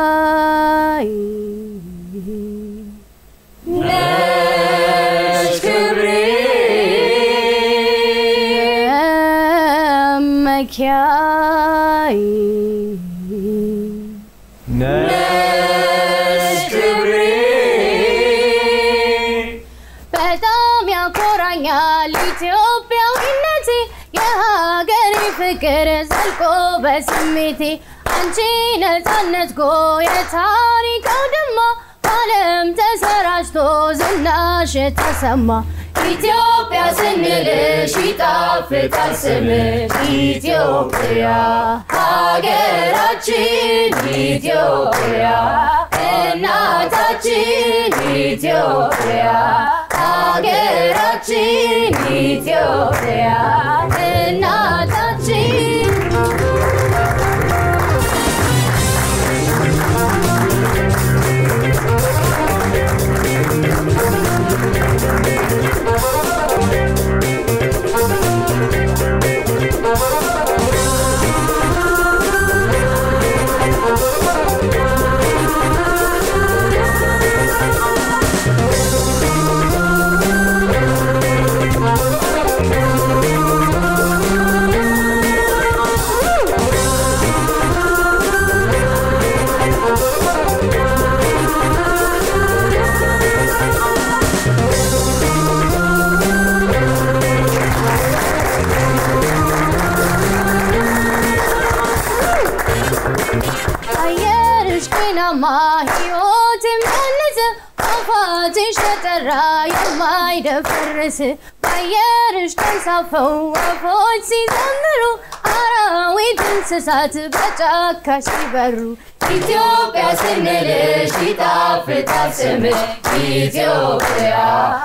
ነሽ ክብሬ መኪያይ ነሽ ክብሬ በጣም ያኮራኛል ኢትዮጵያዊነቴ የሀገሬ ፍቅር ዘልቆ በስሜቴ አንቺ ነፃነት ጎ የታሪክ አውድማ በዓለም ተሰራጭቶ ዝናሽ ተሰማ ኢትዮጵያ ስንልሽ ይጣፍጣል ስምሽ ኢትዮጵያ ሀገራችን ኢትዮጵያ እናታችን ኢትዮጵያ ሀገራችን ኢትዮጵያ እናታችን አየርሽ ጤናማ ሕይወት የሚያንጽ ፏፏቴሽ ተጠራ የማይደፈርስ በአየርሽ ተንሳፈው ወፎች ሲዘምሩ አራዊት እንስሳት በጫካ ሲበሩ ኢትዮጵያ ስንልሽ ይጣፍጣል ስምሽ ኢትዮጵያ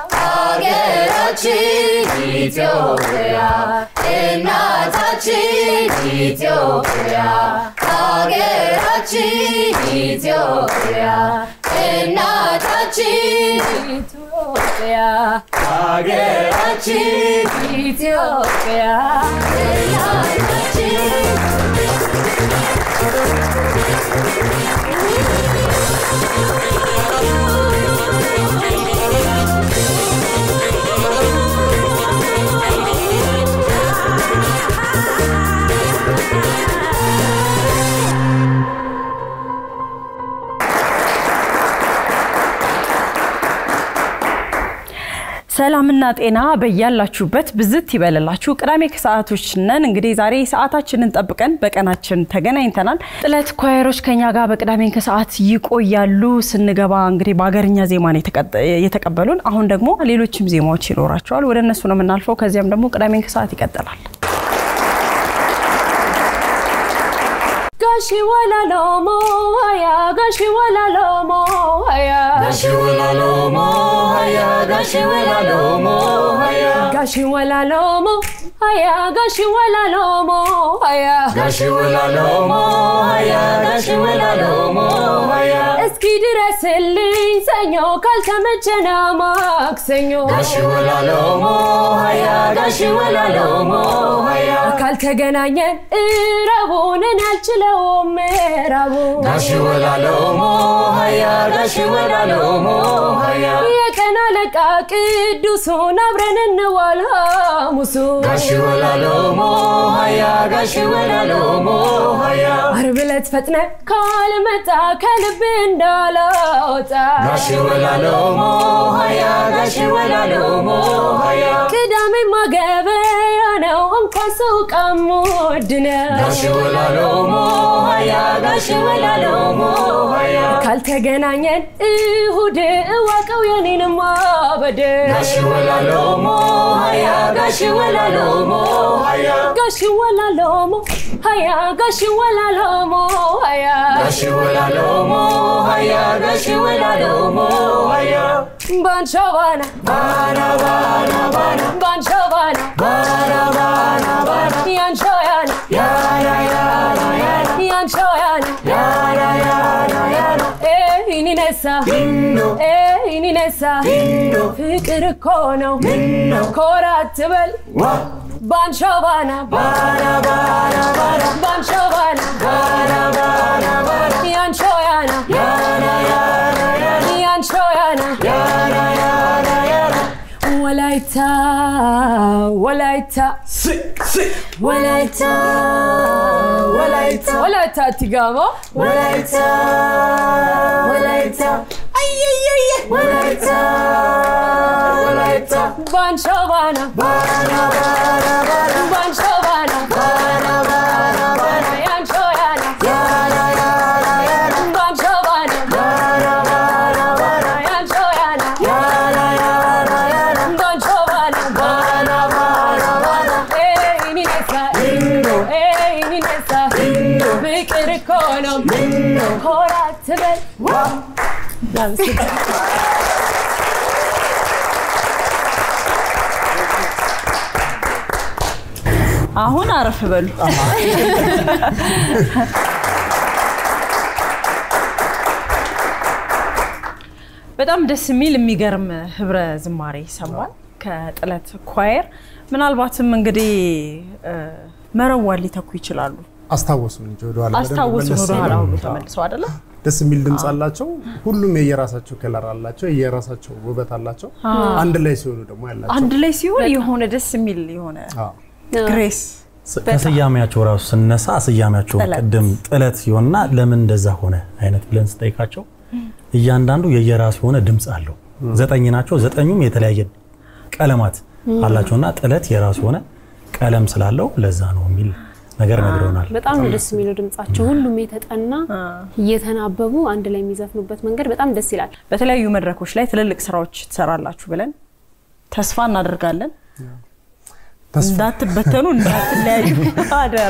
ሀገራችን ኢትዮጵያ እናታችን ኢትዮጵያ ሀገራችን ኢትዮጵያ እናታችን ኢትዮጵያ ሀገራችን ኢትዮጵያ እናታችን ሰላምና ጤና በያላችሁበት ብዝት ይበልላችሁ። ቅዳሜ ከሰዓቶች ነን። እንግዲህ ዛሬ ሰዓታችንን ጠብቀን በቀናችን ተገናኝተናል። ጥለት ኳየሮች ከኛ ጋር በቅዳሜ ከሰዓት ይቆያሉ። ስንገባ እንግዲህ በሀገርኛ ዜማ ነው የተቀጠ- የተቀበሉን። አሁን ደግሞ ሌሎችም ዜማዎች ይኖራቸዋል። ወደ እነሱ ነው የምናልፈው። ከዚያም ደግሞ ቅዳሜ ከሰዓት ይቀጥላል። ጋሺ ወላሎሞ ሀያ ጋሺ ወላሎሞ ሀያ ጋሽ ወላሎሞ ሀያ ጋሽ ወላሎሞ ሀያ ጋሺ ወላሎሞ ሀያ ጋሺ ወላሎሞ ሀያ ጋሽ ወላሎሞ ሀያ ጋሽ ወላሎሞ ሀያ እስኪ ድረስልኝ ሰኞ ካልተመቸና ማክሰኞ ጋሽ ወላሎሞ ሀያ ጋሽ ወላሎሞ ሀያ ካልተገናኘን እረቡንን አልችለውም ምዕራቡ ጋሽ ወላሎሞ ሀያ ጋሽ ወላሎሞ ሀያ የቀን አለቃ ቅዱሱን አብረን እንዋል ሐሙሱ ጋሽ ወላሎሞ ሀያ ጋሽ ወላሎሞ ሀያ ዓርብ ዕለት ፈጥነ ካልመጣ ከልብ እንዳላወጣ ጋሽ ወላሎሞ ሀያ ጋሽ ወላሎሞ ሀያ ቅዳሜ ማገበያ ነው እንኳን ሰው ቀሙድ ነው ጋሽ ወላሎሞ ሀያ ጋሽ ወላሎሞ ሀያ ካልተገናኘን እሁድ እዋቀው የኔን ማበድ ጋሽ ወላሎሞ ሀያ ጋሽ ወላሎሞ ሀያ ጋሽ ወላሎሞ ሀያ ጋሽ ወላሎሞ ሀያ ጋሽ ወላሎሞ ሀያ ጋሽ ወላሎሞ ሀያ ባንሻባና ባና ባና ባና ባንሻባና ባና ባና ባና ያንሾያና ያና ያና ያና ያንሾያና ያና ያና ያና ኢኒነሳ ዲኖ ኢኒነሳ ዲኖ ፍቅር እኮ ነው ምነው ኮራ አትበል ዋ ባንሻባና ባና ባና ባና ባንሻባና ባና ባና ባና ያንሾያና ወላይታ ወላይታ ወላይታ ወላይታ ቲጋማ ወላይታ ወላይታ አየየየ ወላይታ ወላይታ ባንሾባና ባና ባና ባና ባንሾባና ባና ባና ባና ያንሾያና ያና ያና ያና ባንሾባና ባና ባና ባና ያንሾያና ያና ያና ያና ባንሾባና ባና ባና ባና ኤይ ኒኔሳ ኤይ ኒኔሳ ፍቅር እኮ ነው ኮራ ትበል አሁን አረፍ በሉ። በጣም ደስ የሚል የሚገርም ህብረ ዝማሬ ሰማን ከጥለት ኳየር። ምናልባትም እንግዲህ እ፣ መረዋን ሊተኩ ይችላሉ። አስታወሱን እንጂ ወደኋላ በደንብ አስታወሱን መለስ ወደኋላ ብለው። ሁሉ ተመልሰው አይደለም ደስ የሚል ድምፅ አላቸው። ሁሉም የየራሳቸው ከለር አላቸው፣ የየራሳቸው ውበት አላቸው። አንድ ላይ ሲሆኑ ደግሞ ያላቸው አንድ ላይ ሲሆን የሆነ ደስ የሚል የሆነ አዎ። ግሬስ ስ- ከስያሜያቸው ራሱ ስነሳ ስያሜያቸው ጥለት። ቅድም ጥለት ሲሆንና ለምን እንደዛ ሆነ አይነት ብለን ስጠይቃቸው እያንዳንዱ የየራሱ የሆነ ድምፅ አለው። ዘጠኝ ናቸው። ዘጠኙም የተለያየ ቀለማት አላቸውና ጥለት የራሱ የሆነ ቀለም ስላለው ለዛ ነው የሚል ነገር ነግረውናል። በጣም ነው ደስ የሚለው ድምጻቸው። ሁሉም የተጠና እየተናበቡ አንድ ላይ የሚዘፍኑበት መንገድ በጣም ደስ ይላል። በተለያዩ መድረኮች ላይ ትልልቅ ስራዎች ትሰራላችሁ ብለን ተስፋ እናደርጋለን። ተስፋ እንዳትበተኑ፣ እንዳትለያዩ አደራ።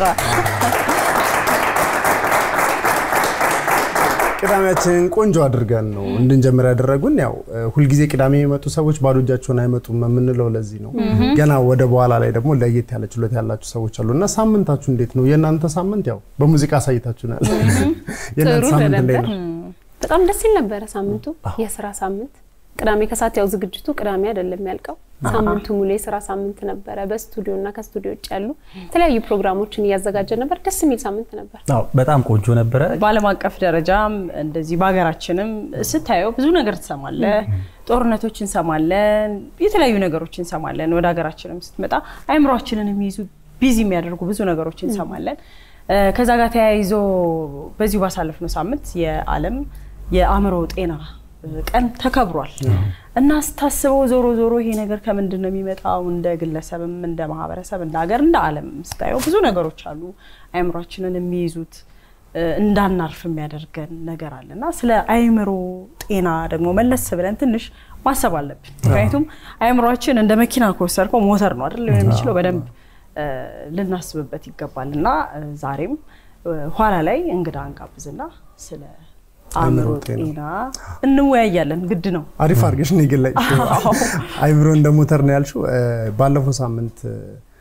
ቅዳሜያችንን ቆንጆ አድርገን ነው እንድንጀምር ያደረጉን። ያው እ፣ ሁልጊዜ ቅዳሜ የመጡ ሰዎች ባዶ እጃቸውን አይመጡም የምንለው ለዚህ ነው። ገና ወደ በኋላ ላይ ደግሞ ለየት ያለ ችሎታ ያላችሁ ሰዎች አሉ እና ሳምንታችሁ እንዴት ነው? የእናንተ ሳምንት ያው በሙዚቃ አሳይታችሁናል። የእናንተ ጥሩ ሳምንት እንዴት ነበር። ነው? በጣም ደስ ይል ነበረ ሳምንቱ፣ የስራ ሳምንት። ቅዳሜ ከሰዓት ያው ዝግጅቱ ቅዳሜ አይደለም ያልቀው፣ ሳምንቱ ሙሉ የስራ ሳምንት ነበረ። በስቱዲዮ እና ከስቱዲዮ ውጭ ያሉ የተለያዩ ፕሮግራሞችን እያዘጋጀ ነበር። ደስ የሚል ሳምንት ነበር። አዎ፣ በጣም ቆንጆ ነበረ። በዓለም አቀፍ ደረጃም እንደዚህ በሀገራችንም ስታየው ብዙ ነገር ትሰማለህ። ጦርነቶች እንሰማለን፣ የተለያዩ ነገሮች እንሰማለን። ወደ ሀገራችንም ስትመጣ አይምሯችንን የሚይዙ ቢዚ የሚያደርጉ ብዙ ነገሮች እንሰማለን። እ፣ ከዛ ጋር ተያይዞ በዚሁ ባሳለፍነው ሳምንት የዓለም የአእምሮ ጤና ቀን ተከብሯል እና ስታስበው ዞሮ ዞሮ ይሄ ነገር ከምንድን ነው የሚመጣው? እንደ ግለሰብም እንደ ማህበረሰብ እንደ ሀገር እንደ ዓለም ስታየው ብዙ ነገሮች አሉ አይምሯችንን የሚይዙት እ፣ እንዳናርፍ የሚያደርገን ነገር አለ እና ስለ አይምሮ ጤና ደግሞ መለስ ብለን ትንሽ ማሰብ አለብን። ምክንያቱም አይምሯችን እንደ መኪና ከወሰድከው ሞተር ነው አይደል ሊሆን የሚችለው በደንብ እ፣ ልናስብበት ይገባል እና እ፣ ዛሬም እ፣ ኋላ ላይ እንግዳ እንጋብዝና ስለ አእምሮ አእምሮ ጤና ጤና እንወያያለን። ግድ ነው። አሪፍ አድርገሽ ነው የገለጽሽው። አይምሮ እንደ ሞተር ነው ያልሽው። እ፣ ባለፈው ሳምንት እ፣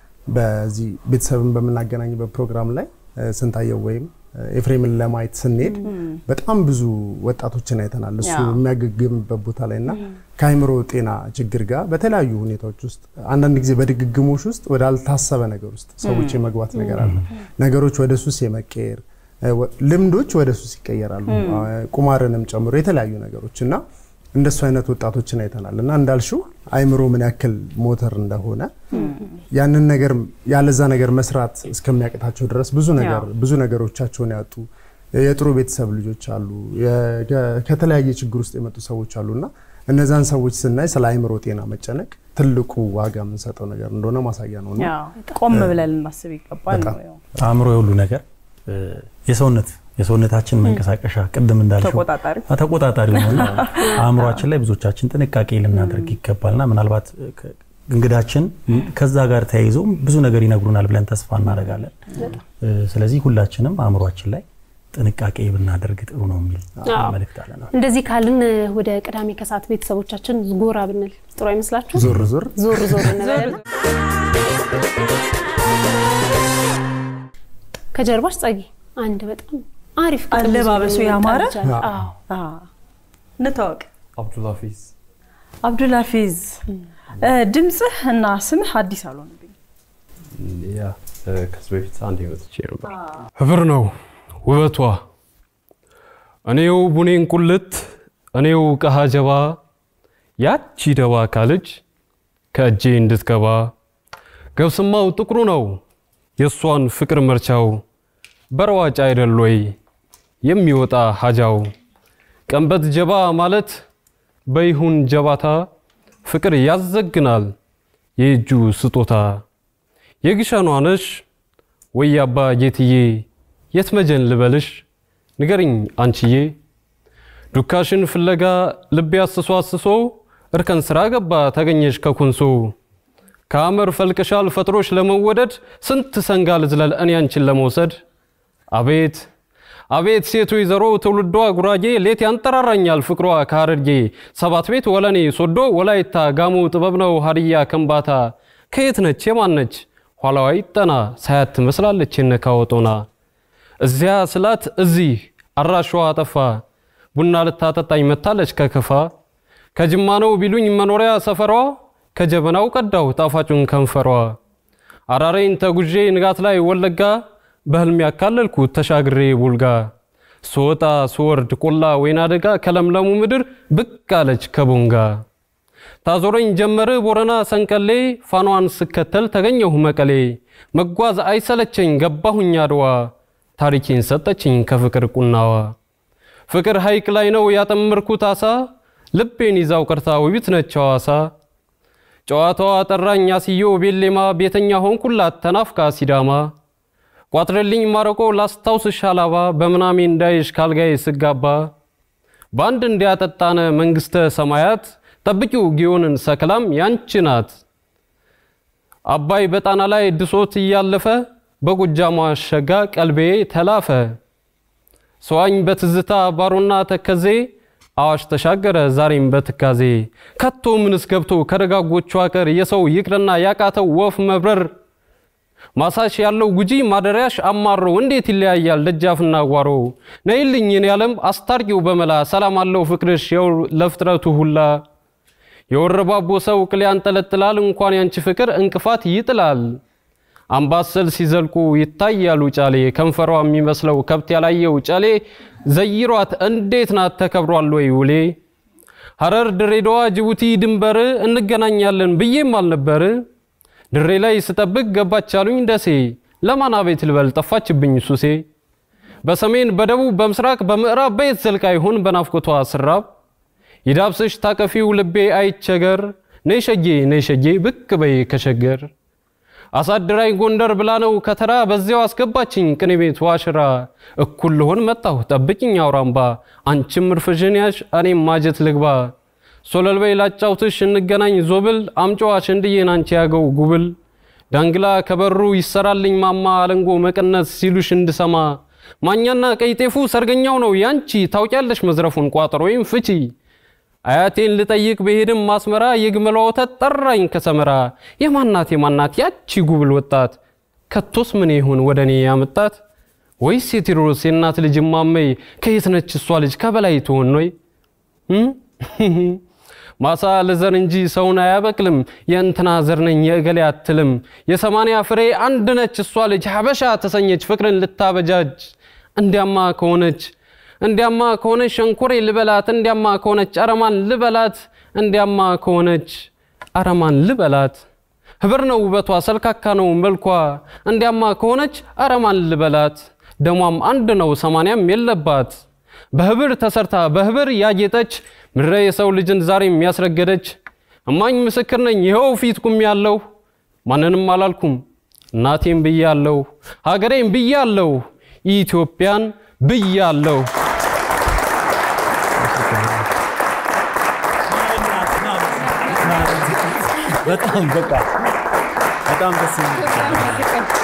በዚህ ቤተሰብን በምናገናኝበት ፕሮግራም ላይ እ፣ ስንታየው ወይም እ፣ ኤፍሬምን ለማየት ስንሄድ በጣም ብዙ ወጣቶችን አይተናል። እሱ ያ። የሚያገግምበት ቦታ ላይ እና ከአይምሮ ጤና ችግር ጋር በተለያዩ ሁኔታዎች ውስጥ አንዳንድ ጊዜ በድግግሞሽ ውስጥ ወዳልታሰበ ነገር ውስጥ ሰዎች የመግባት ነገር አለ። ነገሮች ወደ ሱስ የመቀየር እ፣ ወ- ልምዶች ወደ ሱስ ይቀየራሉ። አ፣ ቁማርንም ጨምሮ የተለያዩ ነገሮች እና እንደሱ አይነት ወጣቶችን አይተናል እና እንዳልሽው አይምሮ ምን ያክል ሞተር እንደሆነ ያንን ነገር ያለዛ ነገር መስራት እስከሚያቅታቸው ድረስ ብዙ ነገር ብዙ ነገሮቻቸውን ያጡ የጥሩ ቤተሰብ ልጆች አሉ። የ- ከ- ከተለያየ ችግር ውስጥ የመጡ ሰዎች አሉ እና እነዛን ሰዎች ስናይ ስለ አይምሮ ጤና መጨነቅ ትልቁ ዋጋ የምንሰጠው ነገር እንደሆነ ማሳያ ነው እና ያው ቆም ብለን ልናስብ ይገባል ነው ያው። አእምሮ የሁሉ ነገር እ፣ የሰውነት የሰውነታችን መንቀሳቀሻ ቅድም እንዳልሽው ተቆጣጣሪ አ፣ ተቆጣጣሪ ነውና አእምሯችን ላይ ብዙዎቻችን ጥንቃቄ ልናደርግ ይገባልና ምናልባት እ፣ ከ- እንግዳችን ከዛ ጋር ተያይዞ ብዙ ነገር ይነግሩናል ብለን ተስፋ እናደርጋለን። እ፣ ስለዚህ ሁላችንም አእምሯችን ላይ ጥንቃቄ ብናደርግ ጥሩ ነው የሚል አዎ። መልእክት አለን። እንደዚህ ካልን ወደ ቅዳሜ ከሰዓት ቤተሰቦቻችን ጎራ ብንል ጥሩ አይመስላችሁ? ዞር ዞር ዞር ዞር እንበልና ከጀርባሽ ጸጊ አንድ በጣም አሪፍ ግጥም ይዞ አለባበሱ የመጣ ያማረ? ልጅ አለ። አዎ። አዎ። አ፣ እንታወቅ አብዱልሀፊዝ አብዱልሀፊዝ እ፣ ድምፅህ እና ስምህ አዲስ አልሆንብኝ ያ ከዚህ በፊት አንድ መጥቼ ነበር። ህብር ነው ውበቷ እኔው ቡኔን ቁልት እኔው ቀሃ ጀባ ያቺ ደባ ካለች ከእጄ እንድትገባ ገብስማው ጥቁሩ ነው የእሷን ፍቅር መርቻው በረዋጭ አይደል ወይ የሚወጣ ሀጃው ቀንበት ጀባ ማለት በይሁን ጀባታ ፍቅር ያዘግናል የእጁ ስጦታ የግሸኗ ነሽ ወይ አባ ጌትዬ የት መጀን ልበልሽ ንገርኝ አንቺዬ ዱካሽን ፍለጋ ልቤ አስሶ አስሶ እርከን ስራ ገባ ተገኘሽ ከኩንሶ ከአመር ፈልቅሻል ፈጥሮሽ ለመወደድ ስንት ሰንጋ ልዝለል እኔ አንቺን ለመውሰድ አቤት አቤት ሴቱ ወይዘሮ ትውልዷ ጉራጌ ሌት ያንጠራራኛል ፍቅሯ ከሀረርጌ ሰባት ቤት ወለኔ ሶዶ ወላይታ ጋሞ ጥበብ ነው ሀዲያ ከምባታ ከየት ነች የማን ነች ኋላዋ ይጠና ሳያት ትመስላለች የነካወጦና እዚያ ስላት እዚህ አራሿ አጠፋ ቡና ልታጠጣኝ መታለች ከከፋ ከጅማ ነው ቢሉኝ መኖሪያ ሰፈሯ ከጀበናው ቀዳው ጣፋጩን ከንፈሯ አራሬን ተጉዤ ንጋት ላይ ወለጋ በህልም ያካለልኩ ተሻግሬ ቡልጋ ስወጣ ስወርድ ቆላ ወይና ደጋ ከለምለሙ ምድር ብቅ አለች ከቦንጋ ታዞረኝ ጀመር ቦረና ሰንቀሌ ፋኗን ስከተል ተገኘሁ መቀሌ መጓዝ አይሰለቸኝ ገባሁኝ አድዋ ታሪኬን ሰጠችኝ ከፍቅር ቁናዋ ፍቅር ሐይቅ ላይ ነው ያጠመርኩት አሳ ልቤን ይዛው ቀርታ ውቢት ነች ሐዋሳ ጨዋታዋ ጠራኝ አስዮ ቤሌማ ቤተኛ ሆንኩላት ተናፍቃ ሲዳማ ቋጥረልኝ ማረቆ ላስታውስሽ አላባ በምናሜ እንዳይሽ ካልጋዬ ስጋባ በአንድ እንዲያጠጣነ መንግሥተ ሰማያት ጠብቂው ጊዮንን ሰክላም ያንቺ ናት። አባይ በጣና ላይ ድሶት እያለፈ በጎጃሟ ሸጋ ቀልቤ ተላፈ። ሰዋኝ በትዝታ ባሮና ተከዜ አዋሽ ተሻገረ ዛሬም በትካዜ ከቶ ምንስ ገብቶ ከደጋጎቹ አቀር የሰው ይቅርና ያቃተው ወፍ መብረር ማሳሽ ያለው ጉጂ ማደሪያሽ አማሮ እንዴት ይለያያል ደጃፍና ጓሮ ነይልኝ የኔ ዓለም አስታርቂው በመላ ሰላም አለው ፍቅርሽ የው ለፍጥረቱ ሁላ የወረባቦ ሰው ቅል ያንጠለጥላል እንኳን ያንቺ ፍቅር እንቅፋት ይጥላል አምባሰል ሲዘልቁ ይታያሉ ጫሌ ከንፈሯ የሚመስለው ከብት ያላየው ጫሌ ዘይሯት እንዴት ናት ተከብሯል ወይ ውሌ ሐረር ድሬዳዋ ጅቡቲ ድንበር እንገናኛለን ብዬም አልነበር ድሬ ላይ ስጠብቅ ገባች አሉኝ ደሴ ለማን አቤት ልበል ጠፋችብኝ ሱሴ በሰሜን በደቡብ በምስራቅ በምዕራብ በየት ዘልቃ ይሆን በናፍቆቷ ስራብ ይዳብስሽ ታቀፊው ልቤ አይቸገር ነይ ሸጌ ነይ ሸጌ ብቅ በይ ከሸገር አሳድራኝ ጎንደር ብላ ነው ከተራ በዚያው አስገባችኝ ቅኔ ቤት ዋሽራ እኩል ልሆን መጣሁ ጠብቂኝ አውራምባ አንቺም እርፍሽን ያሽ እኔም ማጀት ልግባ ሶለልበይ ላጫውትሽ እንገናኝ ዞብል አምጫዋ ሸንድዬን አንቺ ያገው ጉብል ዳንግላ ከበሩ ይሰራልኝ ማማ አለንጎ መቀነት ሲሉሽ እንድሰማ ማኛና ቀይ ጤፉ ሰርገኛው ነው ያንቺ ታውቂያለሽ መዝረፉን ቋጠሮ ወይም ፍቺ አያቴን ልጠይቅ በሄድም ማስመራ የግመሏ ወተት ጠራኝ ከሰመራ የማናት የማናት ያቺ ጉብል ወጣት ከቶስ ምን ይሁን ወደ እኔ ያመጣት ወይስ የቴዎድሮስ የእናት ልጅ ማመይ ከየት ነች እሷ ልጅ ከበላይ ትሆን ወይ ማሳ ለዘር እንጂ ሰውን አያበቅልም የእንትና ዘር ነኝ የእገሌ አትልም የሰማንያ ፍሬ አንድ ነች እሷ ልጅ ሀበሻ ተሰኘች ፍቅርን ልታበጃጅ እንዲያማ ከሆነች እንዲያማ ከሆነች ሸንኮሬ ልበላት እንዲያማ ከሆነች አረማን ልበላት እንዲያማ ከሆነች አረማን ልበላት ህብር ነው ውበቷ ሰልካካ ነው መልኳ እንዲያማ ከሆነች አረማን ልበላት ደሟም አንድ ነው ሰማንያም የለባት በህብር ተሰርታ በህብር ያጌጠች ምድረ የሰው ልጅን ዛሬም ያስረገደች እማኝ ምስክር ነኝ ይኸው ፊት ቁም ያለሁ ማንንም አላልኩም እናቴም ብያለሁ ሀገሬም ብያለሁ ኢትዮጵያን ብያለሁ በጣም በቃ በጣም ደስ የሚል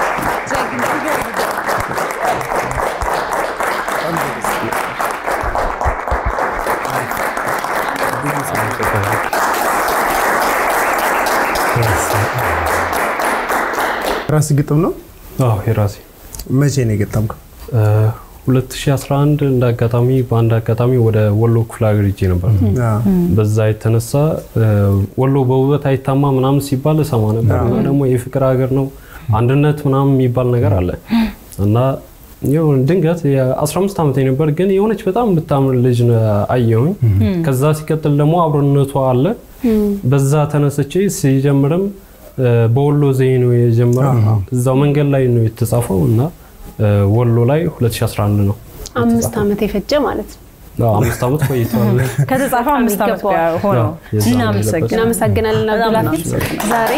ራስ ግጥም ነው። አዎ የራሴ መቼ ነው የገጠምከው? 2011 እንደ አጋጣሚ በአንድ አጋጣሚ ወደ ወሎ ክፍለ ሀገር ሄጄ ነበር። በዛ የተነሳ ወሎ በውበት አይታማ ምናምን ሲባል እሰማ ነበር እና ደግሞ የፍቅር ሀገር ነው አንድነት ምናምን የሚባል ነገር አለ እና የሆነ ድንገት የ15 ዓመት ነበር፣ ግን የሆነች በጣም የምታምር ልጅ አየሁኝ። ከዛ ሲቀጥል ደግሞ አብሮነቷ አለ። በዛ ተነስቼ ሲጀምርም እ፣ በወሎ ዘዬ ነው የጀመረው። እዛው መንገድ ላይ ነው የተጻፈው እና እ፣ ወሎ ላይ 2011 ነው። አምስት ዓመት የፈጀ ማለት ነው። አዎ፣ አምስት ዓመት ቆይቷል። ከተጻፈ አምስት ዓመት ይገባዋል። ሆነው አዎ፣ የዛን እናመሰግናለን። እናመሰግናለን በጣም አብዱልሀፊዝ። ዛሬ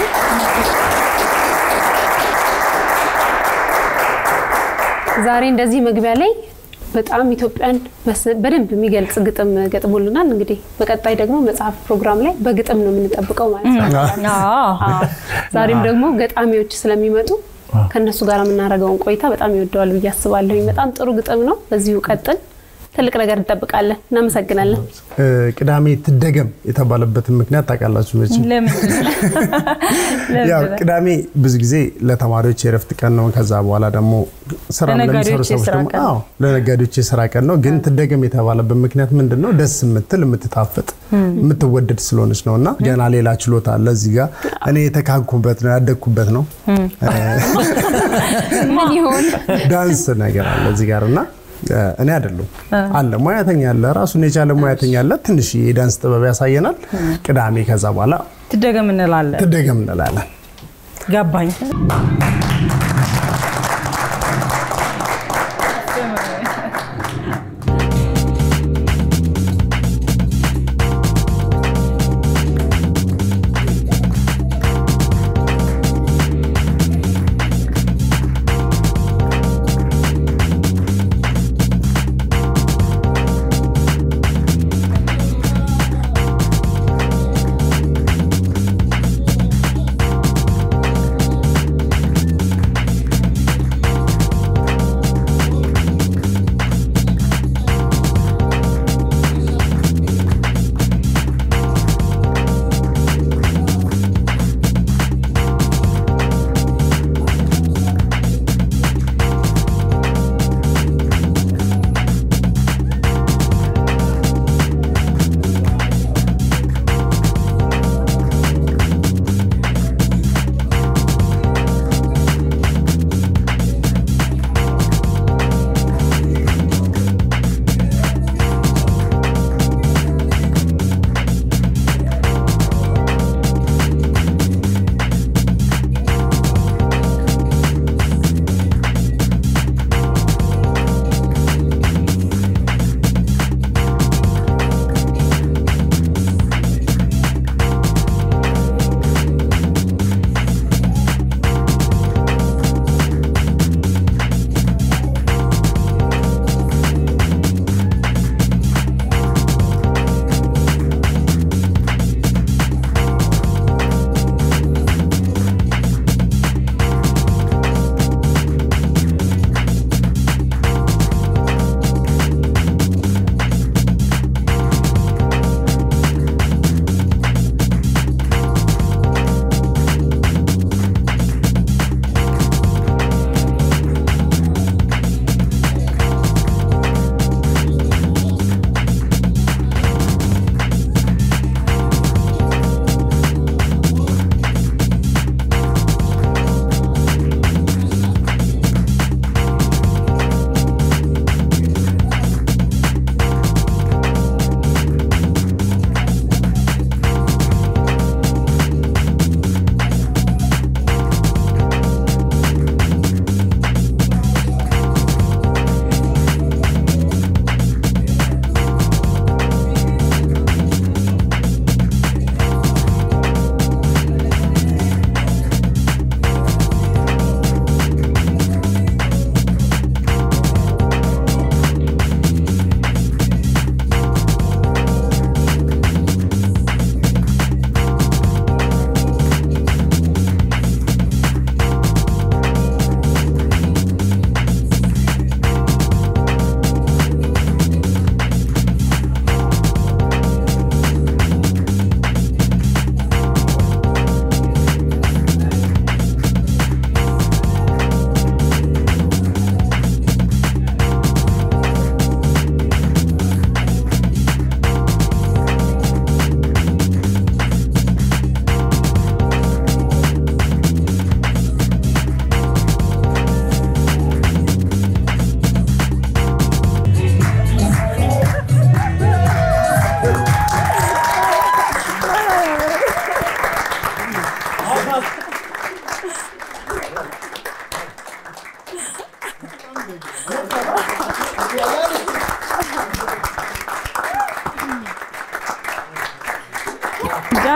ዛሬ እንደዚህ መግቢያ ላይ በጣም ኢትዮጵያን በስ- በደንብ የሚገልጽ ግጥም ገጥሞልናል። እንግዲህ በቀጣይ ደግሞ መጽሐፍ ፕሮግራም ላይ በግጥም ነው የምንጠብቀው ማለት ነው። አዎ። አዎ። ዛሬም ደግሞ ገጣሚዎች ስለሚመጡ ከእነሱ ጋር የምናደርገውን ቆይታ በጣም ይወደዋል ብዬ አስባለሁኝ። በጣም ጥሩ ግጥም ነው። በዚሁ ቀጥል። ትልቅ ነገር እንጠብቃለን። እናመሰግናለን። እ፣ ቅዳሜ ትደገም የተባለበትን ምክንያት ታውቃላችሁ መቼም ለምን ያው ለምን? ቅዳሜ ብዙ ጊዜ ለተማሪዎች የረፍት ቀን ነው። ከዛ በኋላ ደግሞ ስራ ለሚሰሩ ለነጋዴዎች ሰዎች የስራ ደግሞ ቀን ነው። አዎ ለነጋዴዎች የስራ ቀን ነው። ግን ትደገም የተባለበት ምክንያት ምንድን ነው? ደስ የምትል የምትጣፍጥ የምትወደድ ስለሆነች ነው። እና ገና ሌላ ችሎታ አለ እዚህ ጋር እኔ የተካንኩበት ነው ያደግኩበት ነው ምን ይሆን? ዳንስ ነገር አለ እዚህ ጋር እና እ፣ እኔ አይደለም አለ ሙያተኛ አለ ራሱን የቻለ ሙያተኛ አለ። ትንሽ የዳንስ ጥበብ ያሳየናል ቅዳሜ። ከዛ በኋላ ትደገም እንላለን። ትደገም እንላለን። ገባኝ።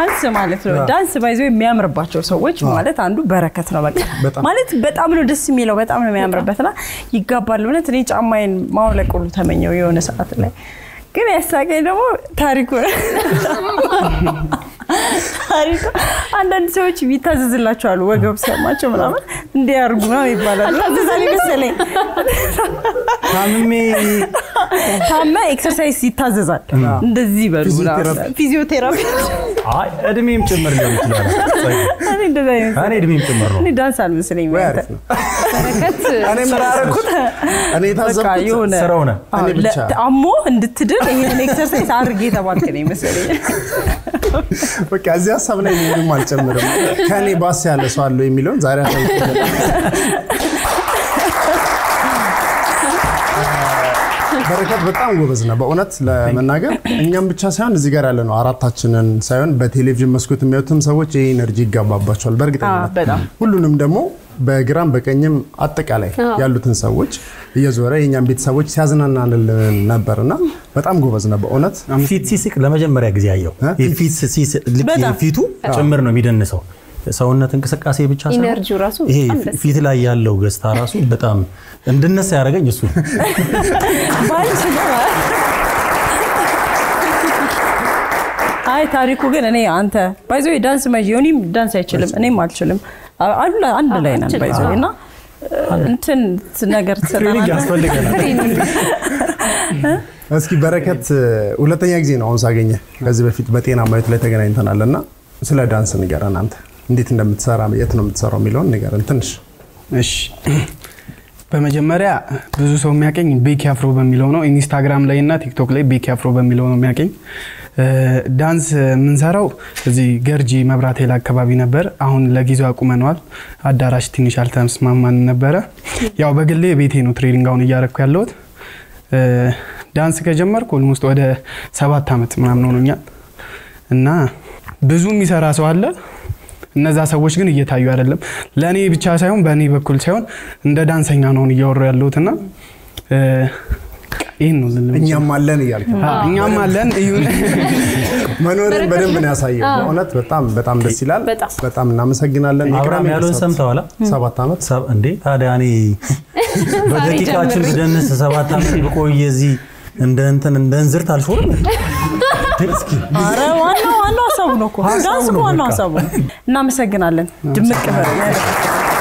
ዳንስ ማለት ነው። ዳንስ ባይዘው የሚያምርባቸው ሰዎች ማለት አንዱ በረከት ነው። በቃ በጣም። ማለት በጣም ነው ደስ የሚለው፣ በጣም ነው የሚያምርበትና ይጋባል። እውነት እኔ ጫማዬን ማውለቅ ሁሉ ተመኘው የሆነ ሰዓት ላይ ግን ያሳቀኝ ደግሞ ታሪኩ ነው። ታሪኩ አንዳንድ ሰዎች ይታዘዝላቸዋል ወገብ ሲያማቸው ምናምን እንዲያርጉ ነው ይባላል። ታዘዛል መሰለኝ ታምሜ ታመ ኤክሰርሳይዝ ይታዘዛል። እንደዚህ በሉ ፊዚዮቴራፒ። ፊዚዮቴራፒ አይ እድሜም ጭምር ሊሆን ይችላል። እኔ እንደዛ አይነት እኔ እድሜም ጭምር ነው። እኔ ዳንስ አልመስለኝ ወይ አሪፍ ነው። በረከት እኔ ምን አደረኩት? እኔ በቃ የታዘብኩት የሆነ ስራው ነው። አዎ፣ እኔ ብቻ። ለ- አሞ እንድትድን ይሄን ኤክሰርሳይዝ አድርጌ የተባልክ ነው ይመስለኝ። በቃ እዚህ ሀሳብ ላይ ምንም አልጨምርም። ከእኔ ባስ ያለ ሰው አለው የሚለውን ዛሬ አሳይቼ በረከት በጣም ጎበዝ ነው። በእውነት ለመናገር እኛም ብቻ ሳይሆን እዚህ ጋር ያለ ነው አራታችንን ሳይሆን በቴሌቪዥን መስኮት የሚያዩትም ሰዎች ይህ ኤነርጂ ይጋባባቸዋል። አዎ፣ በእርግጠኝነት በጣም ሁሉንም ደግሞ በግራም በቀኝም አጠቃላይ ያሉትን ሰዎች እየዞረ የእኛም ቤተሰቦች ሲያዝናናልን ነበር እና በጣም ጎበዝ ነው በእውነት ፊት ሲስቅ ለመጀመሪያ ጊዜ አየው። እ? የፊት ሲስቅ ልክ በጣም። የፊቱ ጭምር ነው የሚደንሰው። ሰውነት እንቅስቃሴ ብቻ ሳይሆን ኢነርጂው ራሱ ይሄ በጣም ደስ ፊት ላይ ያለው ገጽታ ራሱ በጣም እንድነሳ ያደረገኝ እሱ ነው። ባንቺ ነው። አይ ታሪኩ ግን እኔ አንተ ባይዞ ዳንስ መ ዮኒም ዳንስ አይችልም፣ እኔም አልችልም። አ- አንድ ላይ- አንድ ላይ ነን ባይዞ እና እንትን ነገር ትሬኒንግ ትሰጠናለህ። ያስፈልገናል። እስኪ በረከት ሁለተኛ ጊዜ ነው አሁን ሳገኘ። ከዚህ በፊት በጤና ማየት ላይ ተገናኝተናል እና ስለ ዳንስ ንገረን። አንተ እንዴት እንደምትሰራ የት ነው የምትሰራው የሚለውን ንገረን ትንሽ። እሺ በመጀመሪያ ብዙ ሰው የሚያቀኝ ቤኪ አፍሮ በሚለው ነው። ኢንስታግራም ላይ እና ቲክቶክ ላይ ቤኪ አፍሮ በሚለው ነው የሚያቀኝ። እ፣ ዳንስ የምንሰራው እዚህ ገርጂ መብራት ኃይል አካባቢ ነበር። አሁን ለጊዜው አቁመነዋል። አዳራሽ ትንሽ አልተስማማን ነበረ። ያው በግሌ ቤቴ ነው ትሬኒንግ አሁን እያረግኩ ያለሁት። እ፣ ዳንስ ከጀመርኩ ኦልሞስት ወደ ሰባት ዓመት ምናምን ሆኖኛል እና ብዙ የሚሰራ ሰው አለ እነዛ ሰዎች ግን እየታዩ አይደለም። ለእኔ ብቻ ሳይሆን በእኔ በኩል ሳይሆን እንደ ዳንሰኛ ነውን እያወሩ ያለሁት እና እ፣ ይህን ነው ልል የምችለው። እኛም አለን እያልክ ነው። አዎ፣ እኛም አለን እዩን። መኖርን በደንብ ነው ያሳየው። በእውነት በጣም በጣም ደስ ይላል። በጣም። በጣም እናመሰግናለን። አብርሃም የቅዳሜ ያለውን ከሰዓት ሰምተዋላ? ሰባት ዓመት ሰብ- እንዴ ታዲያ እኔ በደቂቃችን ብደንስ ሰባት ዓመት ብቆይ እዚህ እንደ እንትን እንደ እንዝርት አልሾርም። እስኪ ኧረ ዋናው ዋናው ሀሳቡ ነው እኮ ዳንስ እኮ ዋናው ሀሳቡ ነው። እናመሰግናለን። ድምቅ በል